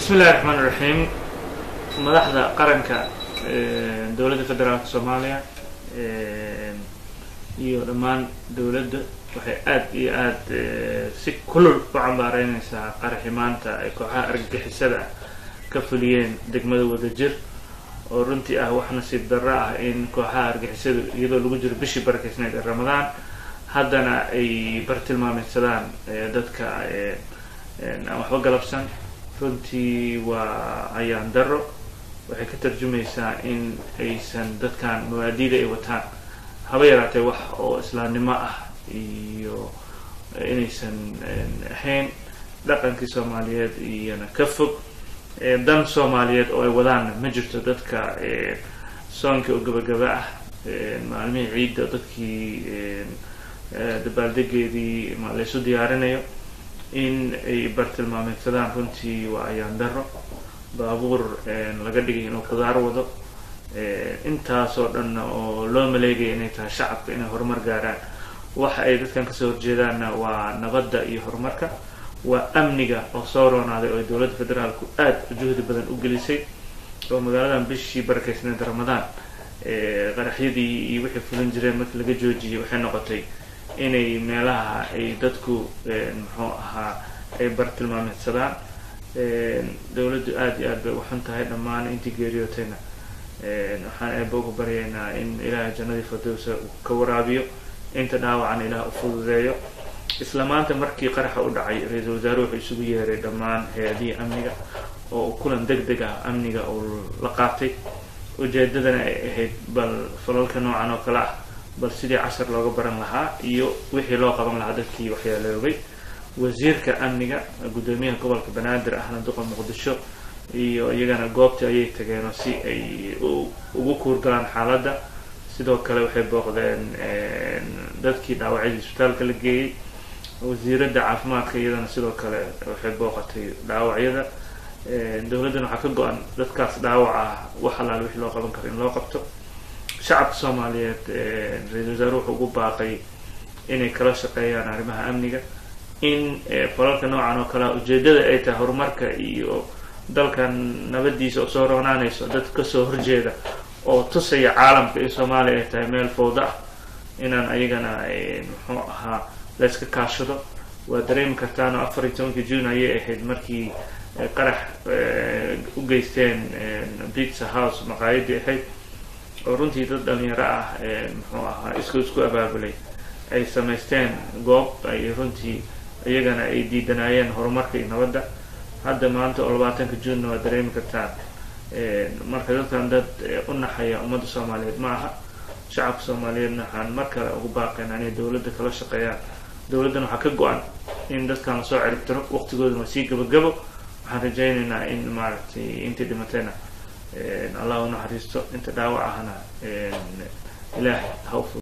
bismi illahi raxmaan iraxiim madaxda qaranka dowladda federaalka soomaaliya iyo dhammaan dowladda waxay aad iyo aad si kulul u cambaareyneysaa qaraxi maanta ay kooxaha argagixisada ka fuliyeen degmada wadajir oo runtii ah wax nasiib darro ah in kooxaha argixisadu iyadoo lagu jiro bishii barakeysneed ee ramadaan haddana ay bartilmaameysadaan dadka aan waxba galabsan runtii waa ayaan darro waxay ka tarjumaysaa in aysan dadkan mawaadiida ay wataan haba yaraatee wax oo islaamnimo ah iyo inaysan ahayn dhaqankii soomaaliyeed iyona ka fog dan soomaaliyeed oo ay wadaanna ma jirto dadka soonka oo gabagaba ah maalmihii ciidda dadkii dabaaldegeedii laysu diyaarinayo in ay bartilmaameysadaan runtii waa ayaan daro baabuur laga dhigay inuu qudaar wado intaasoo dhanna oo loo maleegaya inay tahay shacabka inay horumar gaaraan waxa ay dadkan kasoo horjeedaanna waa nabadda iyo horumarka waa amniga oo soo roonaaday oo ay dowladda federaalku aad juhdi badan u gelisay oo magaaladan bishii barakeysneed ramadaan qaraxyadii iyo wixii fulin jireen markii laga joojiyay waxay noqotay inay meelaha ay dadku muxuu ahaa ay bartilmaameysadaan dowladdu aada iyo aad bay uxun tahay dhammaan intii geeriyootayna waxaan eeba uga baryaynaa in ilaahay jannadii fardowsa ka waraabiyo inta dhaawacana ilaah u fududeeyo isla maanta markii qaraxa u dhacay ra-iisul wasaare wuxuu isugu yeeray dhammaan hay-adihii amniga oo kulan deg deg ah amniga uu la qaatay ujeedadana ay ahayd bal falalka noocan oo kale ah bal sidii cashar looga baran lahaa iyo wixii loo qaban lahaa dadkii waxyaaloobay wasiirka amniga guddoomiyaha gobolka banaadir ahna duqa muqdisho iyo iyagana goobtii ayay tageenoo si ay ugu kuurgalaan xaaladda sidoo kale waxay booqdeen dadkii dhaawacyadii isbitaalka la geeyey wasiiradda caafimaadka iyadana sidoo kale waxay booqatay dhaawacyada dowladdana waxaa ka go-an dadkaas dhaawac ah wax allaale wixii loo qaban karo in loo qabto shacabka soomaaliyeed ra-iisul wasaare wuxuu ugu baaqay inay kala shaqeeyaan arrimaha amniga in falalka noocan oo kalea ujeedada ay tahay horumarka iyo dalkan nabadiisa oo soo roonaanayso dad kasoo horjeeda oo tusaya caalamka in soomaaliya ay tahay meel fowda ah inaan ayagana muxuu ahaa la yska kaashado waa dareemi kartaan oo afar iyo tobankii june ayay ahayd markii qarax u geysteen pizza house maqaayadii ahayd oo runtii dad dhalinyaro ah muxuu ahaa isku isku abaabulay ay samaysteen goob ay runtii iyagana ay diidanaayeen horumarka iyo nabadda hadda maanta oo labaatanka junena waa dareemi kartaan marka dadkan dad u naxaya ummadda soomaaliyeed ma aha shacabka soomaaliyeedna waxaan mar kale ugu baaqaynaa inay dowladda kala shaqeeyaan dowladdan waxaa ka go-an in dadkan lasoo ciribtiro waqtigoodana waa sii gabagabo waxaan rajaynaynaa in maaragtay intii dhimatayna allah u naxariisto inta dhaawac ahna ilaahay ha u